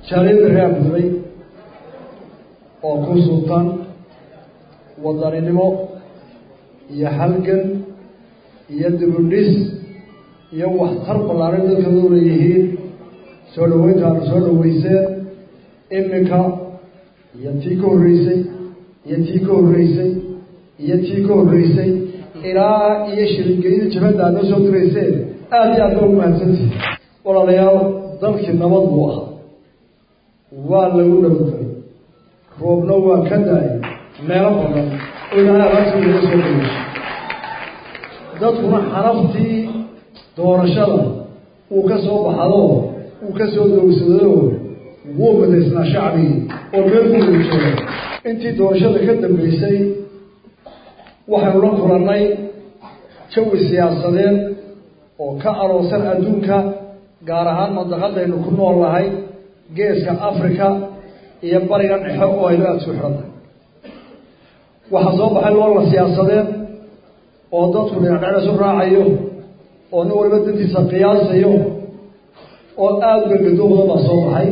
jaaliyadda reer abudabay oo ku sultan wadaninimo iyo halgan iyo dibudhis iyo waxtar ballaaran dadkooda u leeyihiin soo dhaweynta aanu soo dhaweyseen iminka iyo tii ka horreysay iyo tii ka horreysay iyo tii ka horreysay ilaa iyo shiringelida jabadda aad noo soo dirayseen aada iyo aad ba ugu mahadsantihi walaalayaal dalkii nabad buu ahaa waa lagu nabadgelay roobna waa ka da-ay meelo badan oo ilaahay alaabtii laga soo dayay dadkuna xaraftii doorashada uu ka soo baxado uu ka soo doogsado wuu madaysnaa shacbigii oo meel ku wada jooga intii doorashada ka dambeysay waxaynu la kulannay jawi siyaasadeed oo ka aroosan adduunka gaar ahaan mandaqadaynu ku nool nahay geeska africa iyo bariga dhexe oo aynu aada isku xidhantahay waxaa soo baxay loola siyaasadeed oo dadku dhinacdhecdasu raacayo oo nin waliba dantiisa qiyaasayo oo aada gargadooda baa soo baxay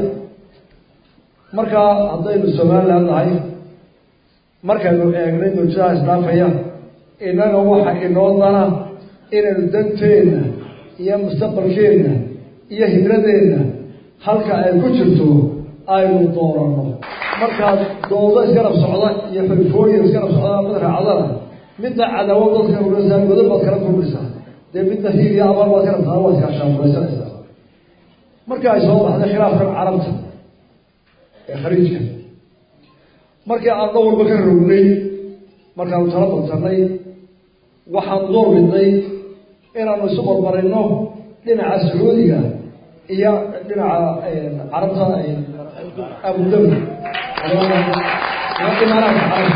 markaa haddaynu somaliland nahay markaynu eegnay mawjadaha isdhaafaya innaga waxa inoo dana inaynu danteenna iyo mustaqbalkeenna iyo hibradeenna halka ay ku jirto aynu dooranno markaa doodo isgarab socda iyo xulfooyin isgarab socda mid raacdana midna cadaawad dadka urasa godo baad kala kulmaysaa dee midna hiil iyo abaal baad ka rabtaa waad kaashaafuraysanaysaa markii ay soo baxday khilaafkan carabta ee khaliijka markii aan dhan walba ka rognay markaanu tala badsanay waxaanu door bidnay inaanu isu barbarino dhinaca sacuudiga iyo dhinaca carabta abudabi imaaraadka carabta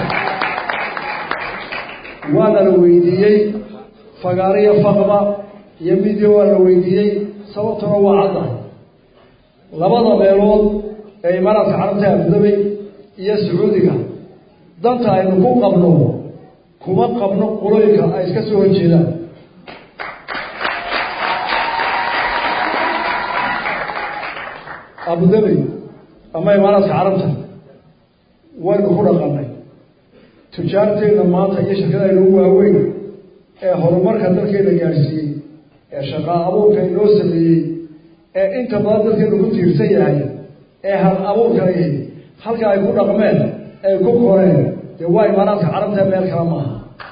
waana la weydiiyey fagaariya faqba iyo midia waa la weydiiyey sababtuna waa caddahay labada meelood ee imaaraadka carabta abudabay iyo sacuudiga danta aynu ku qabno kuma qabno qulooyinka ay iska soo horjeedaan abudabi ama imaaraadka carabta waynu ku dhaqanay tujaarteenna maanta iyo shirkadaynu u waaweyn ee horumarka dalkeena gaadhsiiyey ee shaqaa abuurka inoo sameeyey ee inta badan dadkeenu ku tiirsan yahay ee hal abuurka ihi halka ay ku dhaqmeen ay ku koreen dee waa imaaraadka carabta meel kale maaha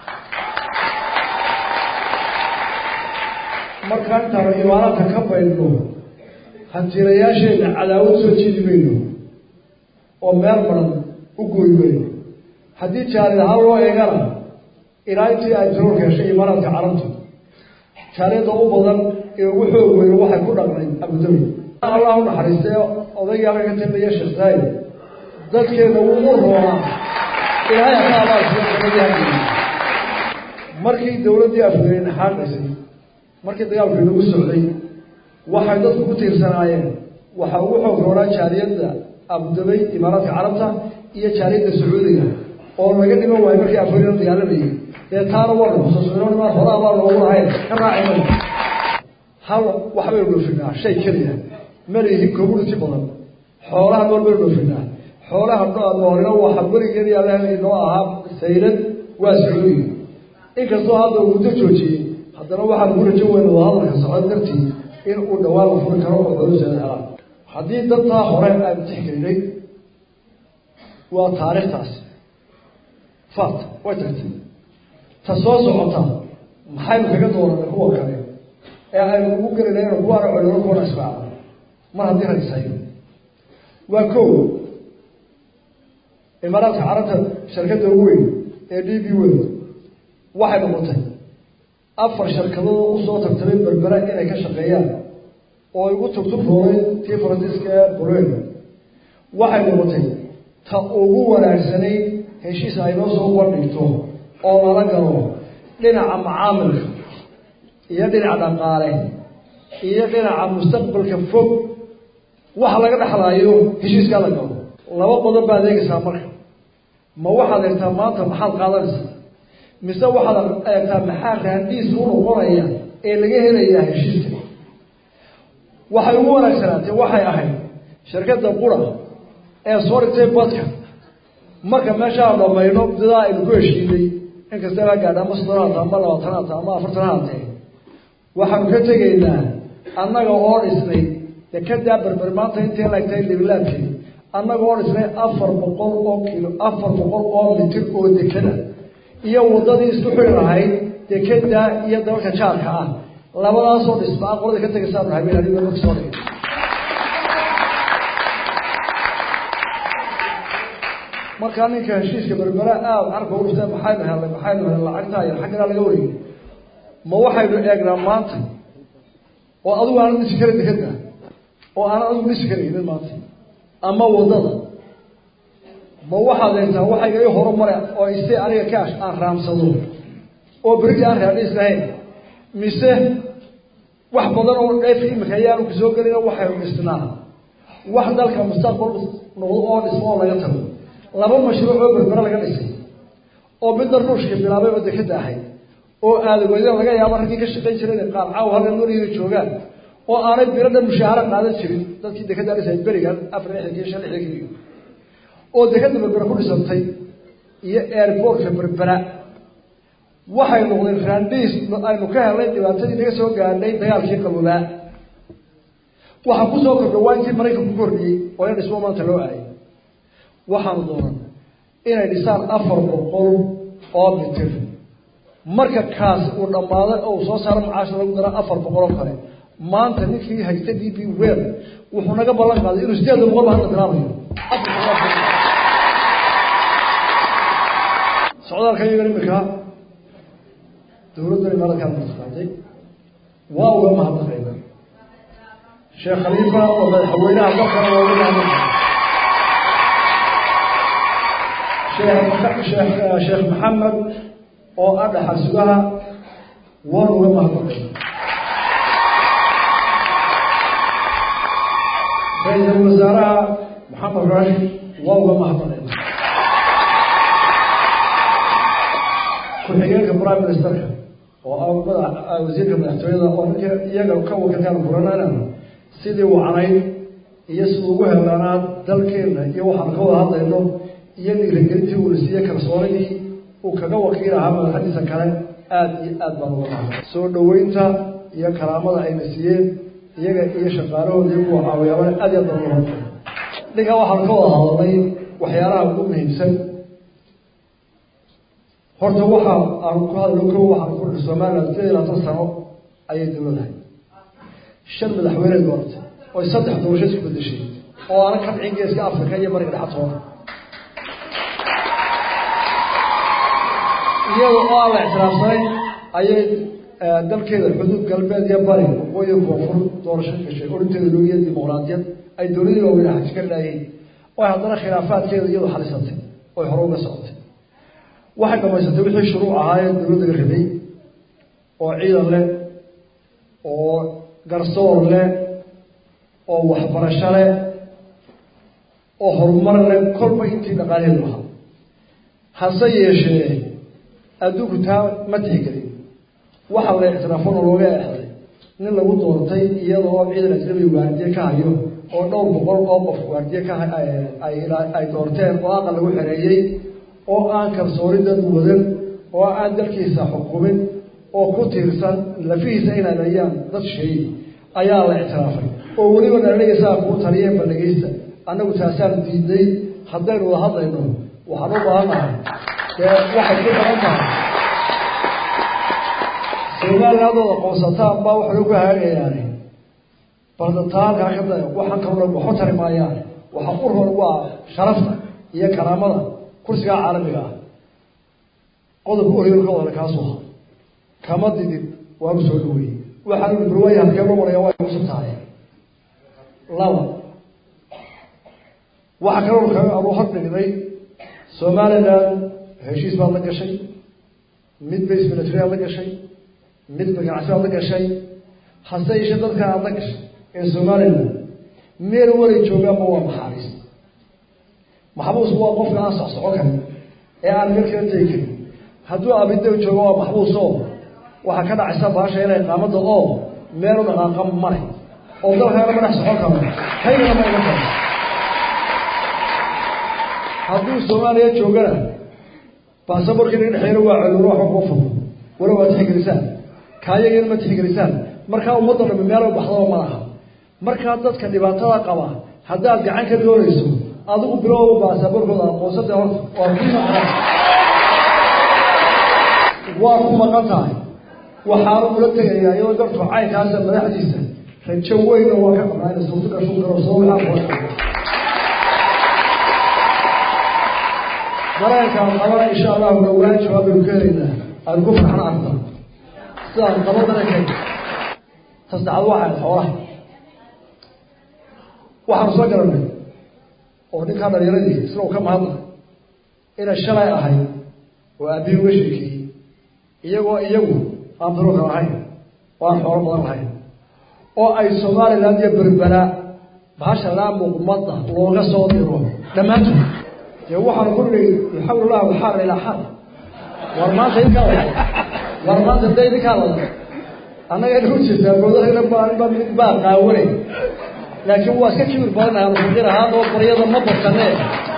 markaa intaanu imaaraadka ka baydno hantiilayaasheenna cadaawad soo jiidi mayno oo meel badan u gooy mayno haddii jaalid ahaan loo eegana ilaa intii ay taroorka heshay imaaraadka carabtu jaaliyadda u badan ee ugu xoog weyno waxay ku dhaqnay abudabi allah u naxariistay odaygii halka ka talaya sheekh saayid dadkeena wuu u roonaa ilaahay aka abaasiyo markii dawladdii afgeyne xaaqaysay markii dagaalku inagu socday waxay dadku ku tiirsanaayeen waxa ugu xoog roonaa jaaliyadda abudabay imaaraadka carabta iyo jaaliyadda sacuudiga oo laga dhiman waayo markii afgeyne la dagaalamayay dee taana waa xusuusnonimaa horaa baa loogu lahayn ka raacayna hal waxbaynu dhoofinaa shay keliya malihi community badan xoolaha nool baynu dhoofinaa xoolaha noolina waxa weligeed yaalaha inoo ahaa saylad waa sacuudiga inkastoo hadda uu muddo joojiyey haddana waxaan ku rajo weyna wadahadalka socod dartii in uu dhawaan la furi karo oo culuseeda helaan haddii dadtaa hore aan tixgelinay waa taariikhtaas fat way tagtay ta soo socota maxaynu kaga dooranay kuwa kale ee aynu ugu gelinayno kuwaana colino kuwana israacno mar haddii ragsayo waa ko imaaraadka carabta sharkadda ugu weyn ee d b world waxay noqotay afar sharkadood usoo tartamay berbera inay ka shaqeeyaan oo igu tugtug roolay tii faransiiska ee buren waxay noqotay ta ugu wanaagsanayd heshiis ay noo soo bandhigto oo lala galo dhinaca macaamilka iyo dhinaca dhaqaale iyo dhinaca mustaqbalka fog waxa laga dhexlaayo heshiiskaa la galo laba qodob baad eegaysaa marka ma waxaad eegtaa maanta maxaad qaadanaysaa mise waxaad eegtaa maxaa raandiis u noqonaya ee laga helayaa heshiiska waxay ugu wanaagsanaatee waxay ahayd shirkadda qura ee soo dhigtay badka marka meeshaa dhamayno mudadaa aynu ku heshiinay inkasta la gaadha ama soddon haata ama labaatan haata ama afartan haatee waxaanu ka tegaynaa annaga oo dhisnay dekedaa berber maanta intay laegtahay libilaabkii annaga oo dhisnay afar boqol oo kilo afar boqol oo mitir oo dekeda iyo waddadii isku xiri lahayd dekeda iyo dabalka jaarka ah labadaasoo dhismaa qolada ka tegaysaanu habeen adigo marka soo dhigay markaa ninka heshiiska berbera aada carka urustee maxaynu helnay maxaynu helnay lacagtaa yar xagganaa laga wariyay ma waxaynu eegnaa maanta oo adigu aanad dhisi karin dekeda oo aanad adigu dhisi karaynin maanta ama waddada ma waxaad eegtaa waxayga i horumare oo iste aniga kaash aan raamsado oo berigi aan raadhiis lahayn mise wax badan oo dheef imika ayaanu kusoo gelin waxaynu dhisnaa wax dalka mustaqbal noqdo oo dhismo oo laga tago laba mashruuc oo berbere laga dhisay oo midna ruushka bilaabay oo dekeda ahayd oo aadagoyda laga yaabo raggii ka shaqayn jiray inay qaar caaw halkan weligeeda joogaan oo aanay biro dhan mushaaharo qaadan jirin dadkii dekeda dhisay berigan afar lixdankii shan lixdankii oo dekeda berbera ku dhisantay iyo airportka berbera waxay noqdeen raandhiis aynu ka helnay dhibaatadii naga soo gaadhay dagaalkii qaboobaa waxaa kusoo kordha waa intii maraykanku ku kordhiyey oo in dhismo maanta loo aayay waxaanu doonan inay dhisaan afar boqol oo mitir marka kaas uu dhammaaday oo uu soo saaro macaasha lagu dara afar boqol oo kale maanta ninkii haysta d b wel wuxuu naga ballan qaaday inuu sideeda boqol ba hadda bilaabayo socdaalka iyagan imika dawladdan imaaraadkaan martaqaaday waa uga mahadnaqayna sheekh khaliifa oo madaxweynaha dalkana waa uga mahadnaqay sheekh sheekh maxamed oo ah dhaxal sugaha waan uga mahadnaqayna ra-iisul wasaaraha maxamed rashid waa uga mahadnaqayna ku-xigeenka prime ministerka oo ah madax wasiirka madaxtooyada oo ninka iyaga ka wakiilkaan furanana sidii wacnayd iyo siduu ugu helaanaa dalkeena iyo waxaan ka wada hadlayno iyo dhiiragelintii uuna siiyey kalsoonidii uu kaga wakiil ahaa madaxadiisa kale aada iyo aad baan uga mahad soo dhaweynta iyo karaamada ayna siiyeen iyaga iyo shaqaalahoodii kuwa caawiyaabana aad iyo aad baan uga mahad ninkaa waxaan ka wada hadalnay waxyaalaha ugu muhiimsan horta waxa aan ku hadlo ko waxaan ku dhi somaliland sideed iyo labaatan sano ayay dawladahay shan madaxweyne dooratay oy saddex doorasho isku bedeshay oo aana ka dhicin geeska africa iyo bariga dhexatoona iyada oo aan la ictiraafsanayn ayay dalkeeda xuduud galbeed iyo bari waqooyi koonfur doorasho gashay orinteeda loogiya dimuqraadiyad ay dowladii waaweyn haji ka dhaayeen oo haddana khilaafaadkeeda iyadu xalisatay oy hore uga socotay waxay dhamaysatay wixii shuruuc ahaayee dawladda la rabay oo ciidan leh oo garsoor leh oo waxbarasho leh oo horumar leh kolba intii dhaqaalaheedu ahaa hase yeeshee adduunku taa ma tixgelin waxa la ictiraafona looga exday nin lagu doortay iyadoo ciidan ajnabiga waardiye ka hayo oo dhowr boqol oo qof waardiye ka ay doorteen oo aqal lagu xereeyey oo aan kalsoonidan wadan oo aan dalkiisa xukumin oo ku tiirsan lafihiisa inay layaan dad sheey ayaa la ictiraafay oo weliba dhalinaysaa kuu taliye bandhigaysta annagu taasaan diidnay haddaynu wada hadlayno waxaan u baahan nahay dee waxay ku badan tahay somalilandooda qoonsataan baa waxay ugu hagaagayaane baldataa halkaa ka da waxaan kaloo waxu tari maayaane waxa u roon waa sharafta iyo karaamada kursigaa caalamiga ah qodobka oriyolka wadale kaasuu ha kama didin waanu soo dhaweeyey waxaan ui barwaaya halkee loo maraya waa cusub tahay laba waxaa kaloo ka anu hordhigday somaliland heshiis baad la gashay mid base military-aad la gashay mid ganacsi baad la gashay hase yeeshee dadkan aad la gashay ee somaliland meel walay joogaanba waa maxaabiis maxbuusku waa qofka aan socsocon karin ee aan meel kala tegi karin hadduu abido joogo waa maxbuus oo waxaa ka dhacaysa baasha inay qaamada oo meel u dhaqaaqa male oo dalkaana ma dhex socon karo kaygana ma iga karo hadduu soomaaliya joogana baasaborkii naga dhexeeyana waa colulo waxba kuma furo wala waa tixgelisaan kaayagana ma tixgelisaan markaa ummadda dhami meelo baxdaba ma laha markaa dadka dhibaatada qaba haddaad gacan ka doonayso adigu bilowba baasaborkooda aqoonsada horta waa ku maqan waa ku maqan tahay waxaanu ula tegayaa iyadoo gartu caynkaasa madaxdiisa rajo weynna waa ka qabnaa ina suurto gashu karo soo wiaa dareenkaan qabana insha allahu dhowaan jawaab baynu ka helaynaa aan ku farxan arta sidaan qabo dareenkay tasaxad waxay xoolaha waxaanu soo garanay oo ninkaa dhalinyaradii isna uu ka mahadla inay shalay ahayd oo aabbihi uga sheekeeyey iyagoo iyagu aan biruka lahayn oo aan xoolo badan lahayn oo ay somaliland iyo berbera bahasha laa muqmada looga soo diro dhammaantood dee waxaanu ku nidhi yuxawil lahu alxaara ilaa xar war maanta idinkaa wada war maanta dee idinkaa wada annaga ina u jirtaa boodahayna baanba mid baa qaawanay laakiin waa iska kibir badanahay aanu fakir ahaan oo baryada ma badsanee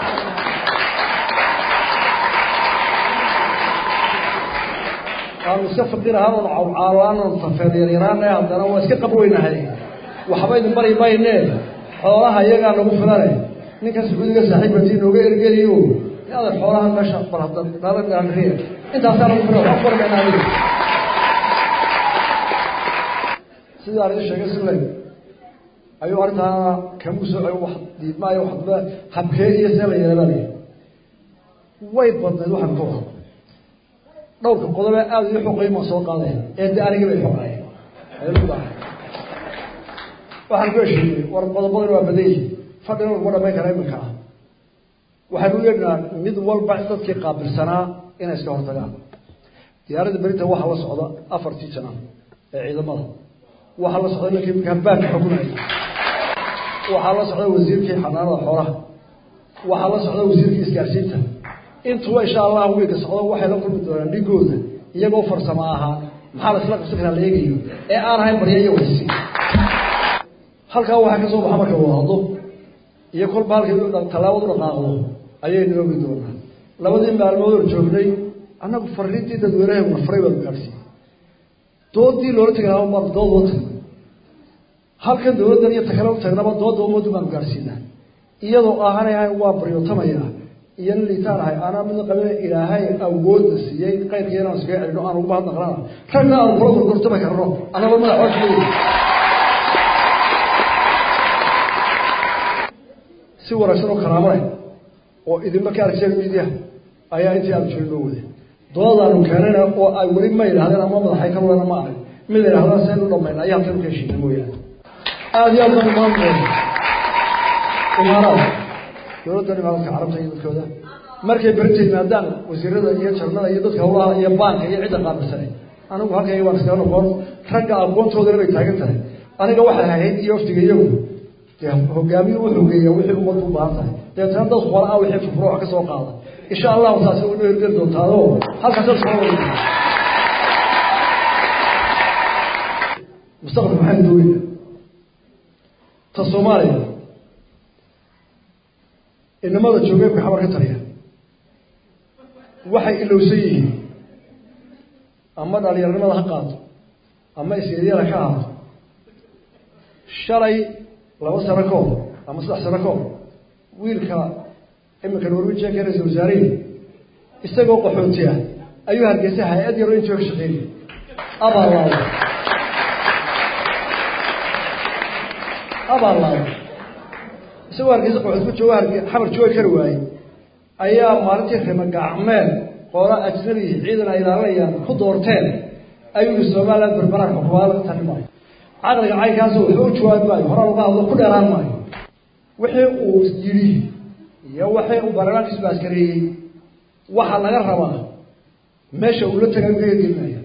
aanu iska fakir ahaan oon cawcaalo aan tafeer yaryaraana haddana waa iska qabweynahay waxba idin bari maynee xoolaha iyagaa nagu filane ninka sacuudiga saaxiibati nooga ergeliyo aada xoolaha meesha bal hadda nala gaanriya intaasaa nagu filan waxba bari mayna adiga sidii aan idin sheegay si leg ayuu arrintaana kamu soco wax diidmaayo waxba habkee iyo see la yeelabaalay way badnayd waxaan ka wada dhowrka qodobe aada ii xoqay maa soo qaaday ee de anigii bay xoqaayeen waxaan ku heshiiyey war qodobadan waa badan yihi fadhina laguma dhamayn kara iminka ah waxaynu leenaha mid walba dadkii qaabilsanaa inay iska hortagaan diyaaradda berinta waxaa la socda afartii jana ee ciidamada waxaa la socda ninkii kambaanka xukunaya waxaa la socda wasiirkii xanaanada xoolaha waxaa la socda wasiirkii isgaarsiinta intuba insha allah wiilka socdo waxay la kulmi doonaan dhigooda iyagoo farsamo ahaa maxaa la isla qabsan karaa la eegayo ee aan ahayn barya iyo waxsi halkaa waxaa ka soo baxa marka uu hadlo iyo kolba halkii tallaabad u dhaqaaqdo ayaynu oogi doonaa labadii maalmood oo joognay annagu fariintii dadweynaha faray baanu gaadhsiiyey doodii loola tegi lahaa baan dood loo tagno halkan dawladdan iyo takale u tagnaba doodda ummaddu baanu gaadhsiinaa iyadoo ahanayhay waa baryootamaya iyo nin liitaan ahay anaa midna qabina ilaahay awoodda siiyey qayrkii inaan iskaga celino aan ugu mahadnaqlana ragna aan kula gorgortami karno annagoo madax hoosleeya si wanaagsan oo karaamo leh oo idinma ka argseen midiyaha ayaa intii aanu jirin loo waday doodadaanu keenayna oo ay weli ma yidhahdeen ama madaxay ka wadana ma arag mid yidhahdaan seen u dhamayna ayaa halkan ka heshiina mooyaane aada iyo aad baan umaanmooda imaaraad dowladdan imaaraadka carabta iyo dadkooda markay berinta yimaadaan wasiirada iyo jarnada iyo dadka hawlaha iyo baanka iyo cidda qaabilsanay anigu halkayga waan iskaga noqon ragga aqoontoodana bay taagan tahay aniga waxay ahayd iyo waftiga iyagu dee hogaamiyu wuxuu geeyaa wixii ummadku u baahan tahay deetana dad qola ah wixii fufuro wax ka soo qaada insha allahu taasi way noo hirgeli doontaado halkaas soo wada mustaqbalka maxaynu doonayna ta soomaaliya inamada joogeebka xabar ka taliya waxay ilowsan yihiin ama dhalinyaranimada ha qaato ama isyaryara ka ahaato shalay laba sano ka hor ama saddex sano ka hor wiilka iminka norwejian ka ra-isul wasaarihii isagoo qaxooti ah ayuu hargeysay hay-ad yaro intii ka shaqeynay abaalaado abaalaado isagoo hargeysa qaxooti ku jooga harge xamar joogi kari waayey ayaa maalintii rima gacmeed qoola ajnabi ciidan ay ilaalinayaan ku doorteen ayuu yihi somaliland berberaan xukumaada laga tali maayo caqliga caynkaas waxba u jawaabi maayo horaa laga hadlo ku dheeraan maayo wixii uu yidhi iyo wixii uu baarlamaankiisu baaskareeyey waxaa laga rabaa meesha uu la tagay u ka hirgelinaya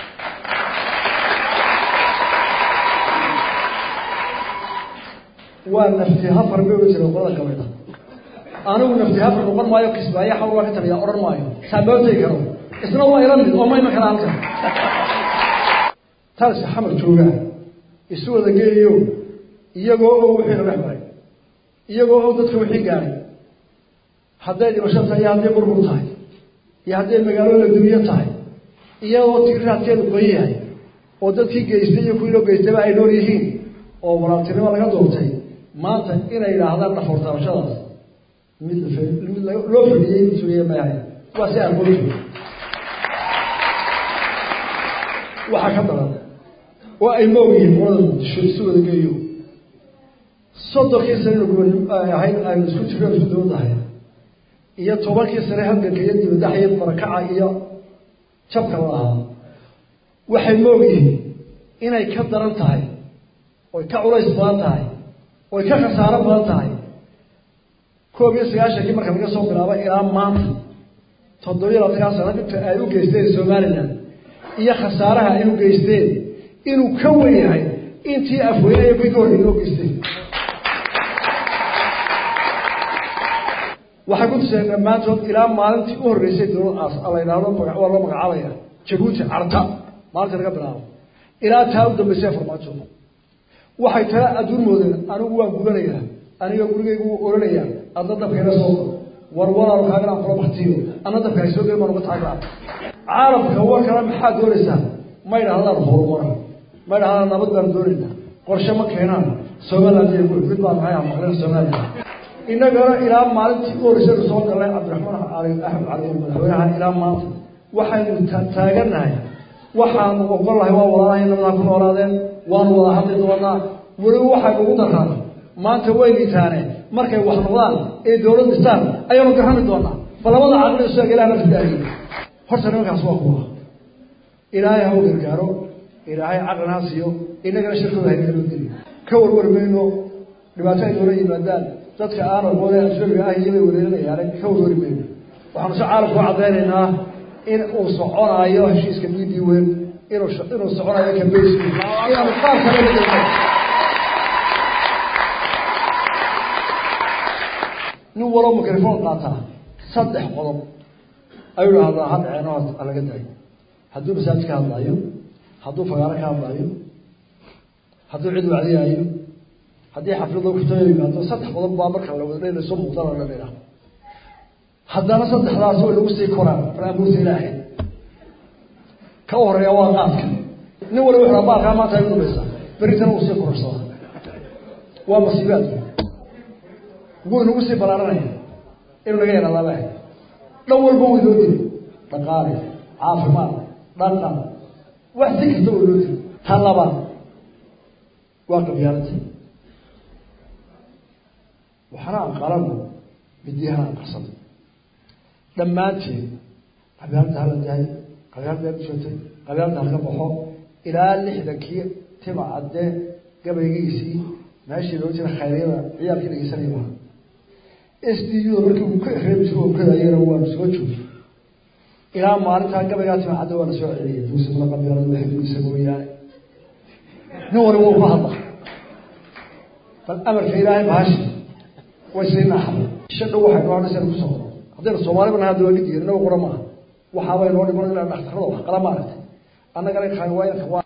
waa nafti hafar bay ohan jireen qolada kamid a anigu nafti hafar noqon maayo kismaayo xawl waa ka taliya odhan maayo saabaabtay karo isna waa ila mid oo ma iman kara halkan taasi xamar joogaa isu wada geeyo iyagoo oo wixii la dhex maray iyagoo oo dadka wixii gaaray hadday dhimasho tahay iyo hadday burbur tahay iyo hadday magaalo la dumiyo tahay iyagoo tiiraadkeedu qoyan yahay oo dadkii geystay iyo kuwii loo geystayba ay nool yihiin oo walaaltinimo laga doortay maanta inay yidhaahdaan dhafoortaabashadaas mid mid loo fadhiyey mid sugaya ma ahay waa si aqoontu waxaa ka daran oo ay moog yihiin qolada muqdisho isu wada geeyo soddonkii sane ahayd aynu isku jirno isku dawadahay iyo tobankii sane halganka iyo dibadaxa iyo barakaca iyo jabka la ahaa waxay moog yihiin inay ka daran tahay oy ka culays badan tahay oy ka khasaaro badan tahay koob iyo sagaashankii marka laga soo bilaabo ilaa maanta toddobiyo labatankaa sano inta ay u geysteen somalilan iyo khasaaraha ay u geysteen inuu ka wen yahay intii afweynaya kuwii ka horreeyay oo geysteen waxay ku tuseen dhammaantood ilaa maalintii u horreysay dowlad la yidhaahdo waa loo magacaabaya jabuuti carta maalintii laga bilaabo ilaa taa u dambaysay farmaajo waxay tala adduun moodeen anigu waan gudanayaa aniga gurigaygu wuu oranayaa adna dabkayna soo qor war walaalo kaagan aan kula baktiyo adna dabka hay soo gelin baan uga taagaa caalamka war kale maxaad doonaysaa ma ydhahdaan horumar ma ydhahdaan nabad baan doonaynaa qorshe ma keenaan somaliland iyo mid baan maxay ah maqleen somaliland innagana ilaa maalintii u horreysaynu soo galnay cabdiraxmaan cali axmed cali madaxweynaha ilaa maanta waxaynu taagannahay waxaanu ogolahay waa walaalahay nabadaa ku noolaadeen waanu wada hadli doonaa weliba waxay ugu daraan maanta way liitaane markay wax noqdaan ee dowlad dhistaan ayaanu garani doonaa bal labada caqli isaga ilaah la fidaahiye horta nimankaas waa kuwa ilaahay ha u gargaaro ilaahay caqlina ha siiyo innagana shirkooda haynaga loo geli ka warwari mayno dhibaato ay noola yimaadaan dadka aan aqoone ajnabiga ah iyobay wareerinayaane ka warwari mayno waxaanu si caalamku u caddaynaynaa in uu soconaayo heshiiska b d wen inuu inuu soconayo kambayski inaanu qaar kale la gelno nin waloo microphone qaataa saddex qodob ayuu dhahdaa had ceeno ha laga daayo hadduu masaajid ka hadlaayo hadduu fagaaro ka hadlaayo hadduu cid wacdiyaayo haddii xaflado kutaba yimaado saddex qodob baa marka la wada dhelayso muuqdana la dhelaa haddana saddexdaas way lagu sii koraan faraamuurta ilaahay ka u horeeya waa qaadka nin waliba wuxuu baalkaa maanta ay udhubaysaa beritana uu sii kororsadaa waa masiibaad wuu inagu sii balaaranaya inuu naga yaraadaaba dhan walba way loo diri dhaqaale caafimaad dhaqan wax si kasta way loo diri ta labaad waa qabyaalada waxna aan qalano midiyahana aan qarsano dhammaanteed qabyaalada hala dahay qabyaalada hala joogtay qabyaalada halaga baxo ilaa lixdankii tima cadde gabaygiisii meeshii loo jira khayryada ciyaalkii dhegeysanaya maha s d u da markii uu ka reebi jiro okadayana waanu soo joogay ilaa maalintaa gabaygaa tima cadde waana soo celiyay duusimada qabyaalada waxduisa mooyaane nin waliba uu ka hadla bal amarka ilaahay bahashi way sii naaxda isha dhow waxay noo hadhaysa ku socdo haddaynu soomaaliba nahay hadda waa gidiya inaga qura maaha waxaabay noo dhiman inaan dhakhtarada wax qala maaragtay annagana waa